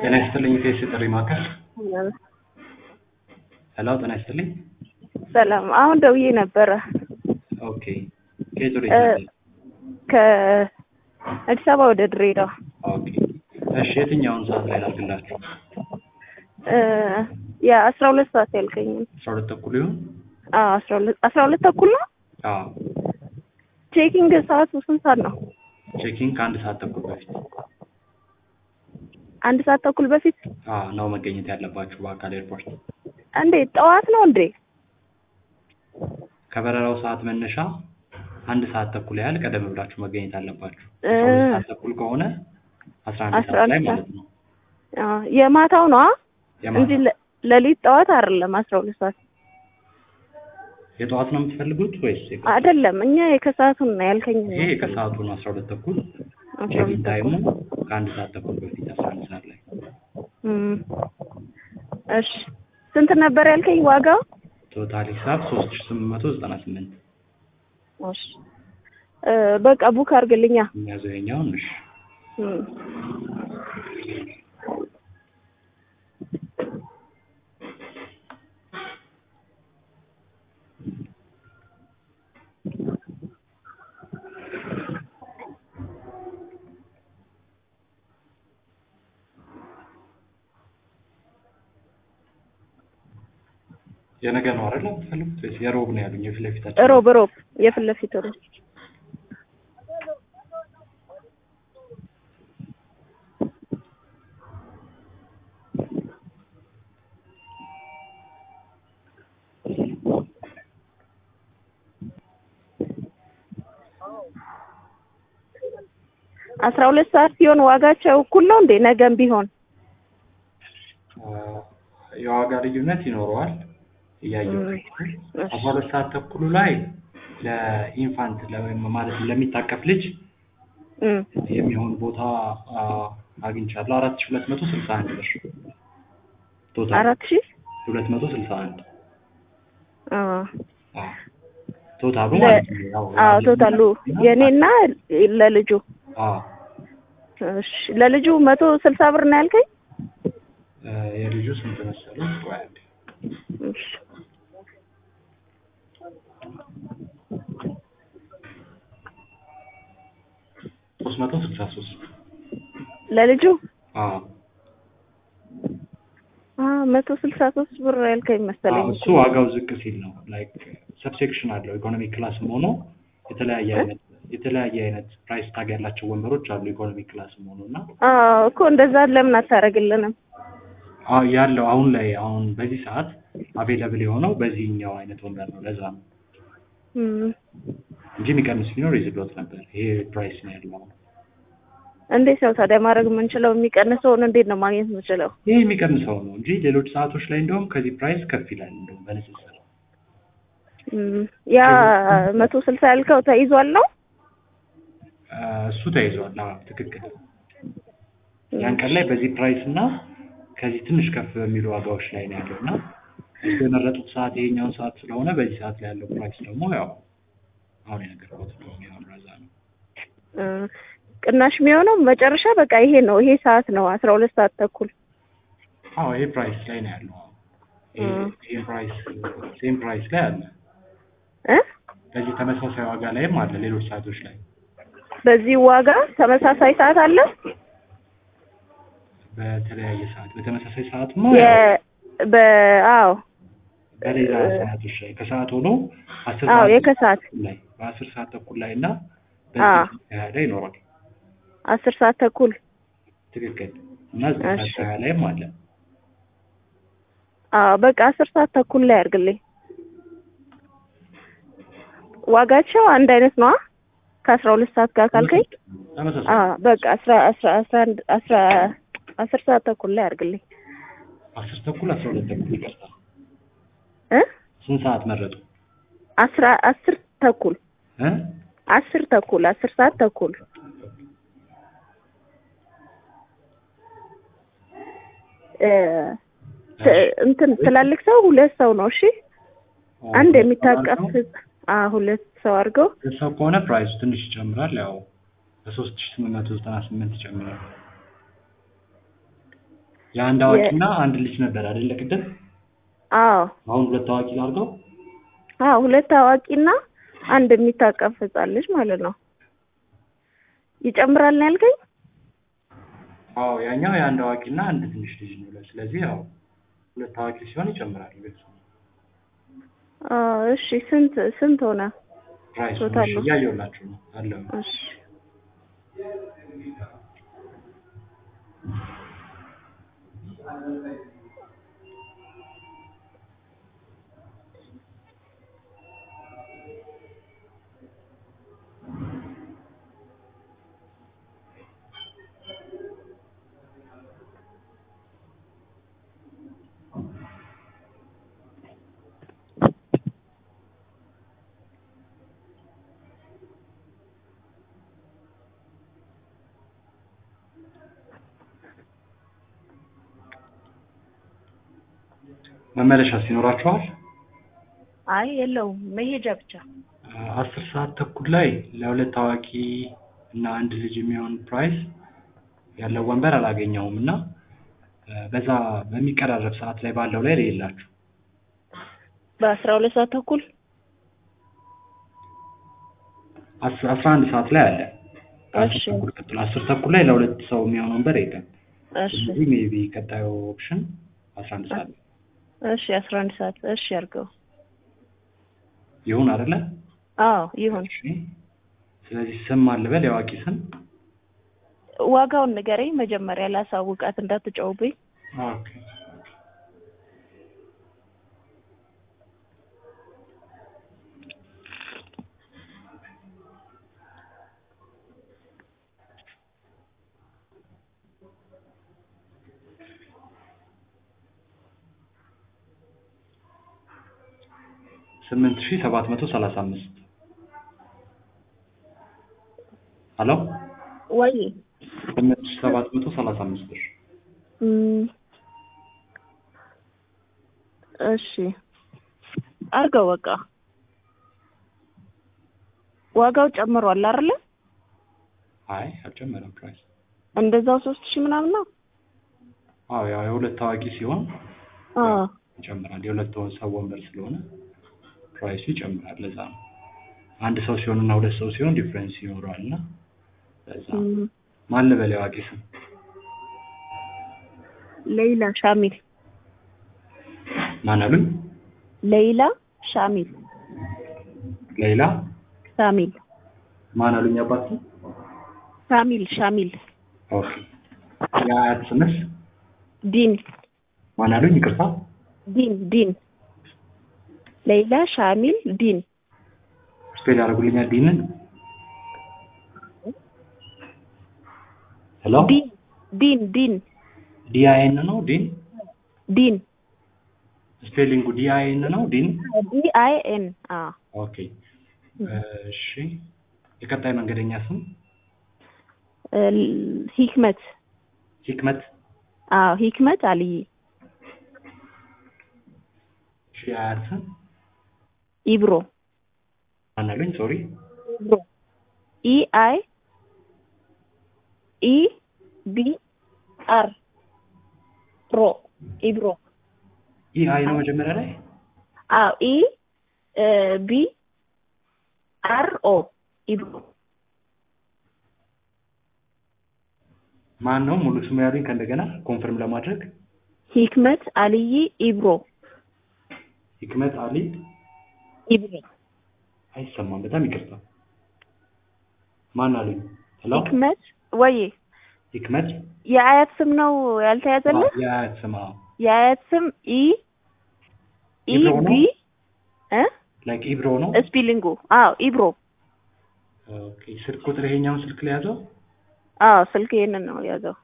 ጤና ይስጥልኝ ፌስ ጥሪ ማዕከል ሄሎ ጤና ይስጥልኝ ሰላም። አሁን ደውዬ ነበረ ኦኬ ከየት ወደ እ የት ነበር? ከአዲስ አበባ ወደ ድሬዳዋ ኦኬ እሺ የትኛውን ሰዓት ላይ ላድርግላችሁ እ የአስራ ሁለት ሰዓት ያልከኝም አስራ ሁለት ተኩል ይሁን አዎ አስራ ሁለት አስራ ሁለት ተኩል ነው። አዎ ቼኪንግ ሰዓቱ ስንት ሰዓት ነው? ቼኪንግ ከአንድ ሰዓት ተኩል በፊት አንድ ሰዓት ተኩል በፊት አዎ ነው መገኘት ያለባችሁ በአካል ኤርፖርት እንዴ? ጠዋት ነው እንዴ? ከበረራው ሰዓት መነሻ አንድ ሰዓት ተኩል ያህል ቀደም ብላችሁ መገኘት አለባችሁ እ አስራ ሁለት ሰዓት ተኩል ከሆነ አስራ አንድ አስራ ሰዓት ላይ አንድ ማለት ነው አዎ የማታው ነው የማታ እንጂ ለ- ሌሊት ጠዋት አይደለም። አስራ ሁለት ሰዓት የጠዋት ነው የምትፈልጉት ወይስ የቀ- አይደለም። እኛ የከሰዓቱን ነው ያልከኝ። ይሄ ከሰዓቱ ነው አስራ ሁለት ተኩል አስራ ቼኪንግ ሁለት ታይሙ ተኩል ከአንድ ሰዓት ተኩል በፊት አስራ አንድ ሰዓት ላይ እም። እሺ ስንት ነበር ያልከኝ ዋጋው? ቶታል ሂሳብ ሶስት ሺ ስምንት መቶ ዘጠና ስምንት እሺ እ በቃ ቡክ አድርግልኛ። የሚያዘው የኛውን እሺ እም። የነገ ነው አይደል የምትፈልጉት ወይስ የሮብ ነው ያሉኝ የፊት ለፊታችን ሮብ ሮብ የፊት ለፊት ሮብ አስራ ሁለት ሰዓት ሲሆን ዋጋቸው እኩል ነው እንዴ? ነገም ቢሆን አ፣ የዋጋ ልዩነት ይኖረዋል እያየሁ እም። አስራ ሁለት ሰዓት ተኩሉ ላይ ለኢንፋንት ወይም ማለት ለሚታቀፍ ልጅ እም። የሚሆን ቦታ አ፣ አግኝቻለሁ አራት ሺ ሁለት መቶ ስልሳ አንድ ብር ቶታል አራት ሺህ ሁለት መቶ ስልሳ አንድ አዎ አ፣ ቶታሉ ለ- ማለት ነው ያው አዎ ቶታሉ የኔና ለልጁ አ፣ እሺ ለልጁ መቶ ስልሳ ብር ነው ያልከኝ? እ፣ የልጁ ስንት መሰለኝ ቆይ አንዴ እሺ ሶስት መቶ ስልሳ ሶስት ለልጁ አ አ መቶ ስልሳ ሶስት ብር ያልከኝ መሰለኝ። እሱ ዋጋው ዝቅ ሲል ነው ላይክ ሰብሴክሽን አለው ኢኮኖሚ ክላስም ሆኖ የተለያየ አይነት የተለያየ አይነት ፕራይስ ታግ ያላቸው ወንበሮች አሉ ኢኮኖሚ ክላስም ሆኖ እና አዎ እኮ እንደዛ ለምን አታደርግልንም? አ፣ ያለው አሁን ላይ አሁን በዚህ ሰዓት አቬለብል የሆነው በዚህኛው አይነት ወንበር ነው ለዛ ነው እም። እንጂ የሚቀንስ ቢኖር ይዝሎት ነበር ይሄ ፕራይስ ነው ያለው አሁን እንዴት ነው ታዲያ ማድረግ የምንችለው? የሚቀንሰውን እንዴት ነው ማግኘት የምንችለው? ይሄ የሚቀንሰው ነው እንጂ ሌሎች ሰዓቶች ላይ እንደውም ከዚህ ፕራይስ ከፍ ይላል እንደውም በንጽጽር እም። ያ መቶ ስልሳ ያልከው ተይዟል ነው? አ፣ እሱ ተይዟል አዎ ትክክል ያን ቀን ላይ በዚህ ፕራይስ እና ከዚህ ትንሽ ከፍ በሚሉ ዋጋዎች ላይ ነው ያለው እና እሱ የመረጡት ሰዓት ይሄኛውን ሰዓት ስለሆነ በዚህ ሰዓት ላይ ያለው ፕራይስ ደግሞ ያው አሁን የነገርኩት ነው የሚሆን ረዛ ነው። እ፣ ቅናሽ የሚሆነው መጨረሻ በቃ ይሄ ነው። ይሄ ሰዓት ነው አስራ ሁለት ሰዓት ተኩል አዎ ይሄ ፕራይስ ላይ ነው ያለው። አዎ ይሄ እ። ይሄ ፕራይስ ሴም ፕራይስ ላይ አለ። እ በዚህ ተመሳሳይ ዋጋ ላይም አለ ሌሎች ሰዓቶች ላይ በዚህ ዋጋ ተመሳሳይ ሰዓት አለ። በተለያየ ሰዓት በተመሳሳይ ሰዓት የ በ አዎ በሌላ ሰዓቶች ላይ ከሰዓት ሆኖ አስር አዎ ሰዓት የከሰዓት ተኩል ላይ በአስር ሰዓት ተኩል ላይ እና አዎ በዚህ ሀያ ላይ ይኖራል። አስር ሰዓት ተኩል ትክክል እና ዘጠኝ ሰዓት እሺ። ከሀያ ላይም አለ። አዎ በቃ አስር ሰዓት ተኩል ላይ አድርግልኝ። ዋጋቸው አንድ አይነት ነዋ ከአስራ ሁለት ሰዓት ጋር ካልከኝ ተመሳሳይ አዎ በቃ አስራ አስራ አስራ አንድ አስራ አስር ሰዓት ተኩል ላይ አድርግልኝ አስር ተኩል አስራ ሁለት ተኩል ይቀርታል። እ ስንት ሰዓት መረጡ? አስራ አስር ተኩል እ አስር ተኩል አስር ሰዓት ተኩል እ ት- እንትን ትላልቅ ሰው ሁለት ሰው ነው። እሺ አንድ የሚታቀፍ አ ሁለት ሰው አድርገው ሰው ከሆነ ፕራይሱ ትንሽ ይጨምራል። ያው በሶስት ሺ ስምንት መቶ ዘጠና ስምንት ይጨምራል። የአንድ አዋቂና አንድ ልጅ ነበር አይደለ ቅድም? አዎ አሁን ሁለት አዋቂ ላድርገው? አዎ ሁለት አዋቂና አንድ የሚታቀፍ ህጻን ልጅ ማለት ነው። ይጨምራል ነው ያልከኝ? አዎ ያኛው የአንድ አዋቂና አንድ ትንሽ ልጅ ነው። ስለዚህ ያው ሁለት አዋቂ ሲሆን ይጨምራል። ግልጽ ነው። አዎ እሺ ስንት ስንት ሆነ? ፕራይስ ቶታል ነው። እያየሁላችሁ ነው አለው። እሺ መመለሻስ ይኖራችኋል? አይ የለውም መሄጃ ብቻ። አስር ሰዓት ተኩል ላይ ለሁለት አዋቂ እና አንድ ልጅ የሚሆን ፕራይስ ያለው ወንበር አላገኘውም እና እ በዛ በሚቀራረብ ሰዓት ላይ ባለው ላይ የላችሁ በአስራ ሁለት ሰዓት ተኩል አስራ አስራ አንድ ሰዓት ላይ አለ። ከአስር እሺ። ተኩል ቀጥሎ አስር ተኩል ላይ ለሁለት ሰው የሚሆን ወንበር የለም። እሺ ስለዚህ ሜቢ ቀጣዩ ኦፕሽን አስራ አንድ ሰዓት ነው። እሺ አስራ አንድ ሰዓት እሺ አድርገው። ይሁን አይደለ? አዎ ይሁን። እሺ። ስለዚህ ስም አልበል የአዋቂ ስም ዋጋውን ንገረኝ መጀመሪያ ላሳውቃት እንዳትጨውብኝ። ኦኬ። ስምንት ሺህ ሰባት መቶ ሰላሳ አምስት ሄሎ ወይ ስምንት ሺህ ሰባት መቶ ሰላሳ አምስት ብር እም፣ እሺ አድርገው በቃ ዋጋው ጨምሯል አይደለ? አይ አልጨመረም ፕራይስ እንደዛው ሶስት ሺህ ምናምን ነው። አዎ ያው የሁለት ታዋቂ ሲሆን አዎ ይጨምራል የሁለት ሰው ወንበር ስለሆነ ፕራይሱ ይጨምራል ለዛ ነው አንድ ሰው ሲሆን እና ሁለት ሰው ሲሆን ዲፍረንስ ይኖረዋል እና ለዛ ነው። እም፣ ማን ልበል የአዋቂ ስም ሌይላ ሻሚል ማን አሉኝ ሌይላ ሻሚል ሌላ ሻሚል ማን አሉኝ አባት ስም ሻሚል ሻሚል ኦኬ የአያት ስምስ ዲን ማን አሉኝ ይቅርታ ዲን ዲን ሌይላ ሻሚል ዲን ስፔል ያደርጉልኛል ዲንን ሄሎ ዲን ዲን ዲን ዲአይኤን ነው ዲን ዲን ስፔሊንጉ ዲአይኤን ነው ዲን ዲ አይ ኤን አ ኦኬ እሺ የቀጣይ መንገደኛ ስም ሂክመት ሂክመት አዎ ሂክመት አልይ እሺ የአያት ስም ኢብሮ ማን አሉኝ ሶሪ ኢብሮ ኢ አይ ኢ ቢ አር ሮ ኢብሮ ይህ አይ ነው መጀመሪያ ላይ አዎ ኢ ቢ አር ኦ ኢብሮ ማን ነው ሙሉ ስሙ ያሉኝ ከእንደገና ኮንፈርም ለማድረግ ሂክመት አልይ ኢብሮ ሂክመት አሊ ኢብሮ አይሰማም በጣም ይቅርታ ማን አሉኝ ሄሎ ሂክመት ወይ ሂክመት የአያት ስም ነው ያልተያዘልህ? አዎ፣ የአያት ስም አዎ የአያት ስም ኢ ኢ ኢብሮ ነው? ቢ እ ላይክ ኢብሮ ነው ስፒሊንጉ አዎ ኢብሮ ኦኬ ስልክ ቁጥር ይሄኛውን ስልክ ላይ ያዘው አዎ ስልክ ይሄንን ነው ያዘው።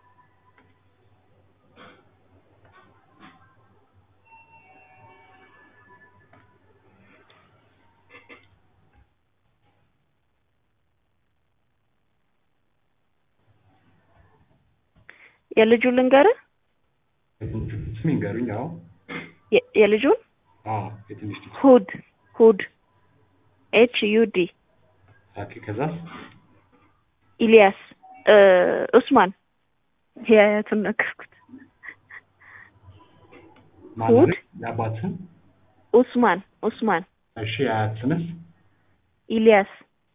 የልጁ ልንገርህ ስም ይንገሩኝ አዎ የ- የልጁን አዎ የትንሽ ልጅ ሁድ ሁድ ኤች ዩ ዲ ኦኬ ከዛስ ኢሊያስ እ ኡስማን የአያቱን ነገርኩት። ማን የአባት ስም ኡስማን ኡስማን እሺ የአያት ስምስ ኢልያስ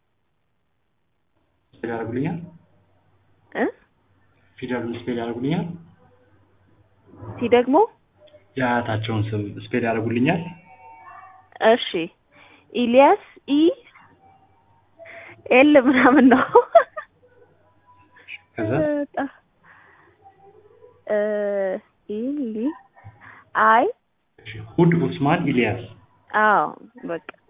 ስፔል ያደርጉልኛል እ ፊደሉን ስፔል ያደርጉልኛል ሲ ደግሞ የአያታቸውን ስም ስፔል ያደርጉልኛል እሺ ኢልያስ ኢ ኤል ምናምን ነው ከዛ እ ኢሊ አይ እሺ ሁድ ኡስማን ኢልያስ አዎ በቃ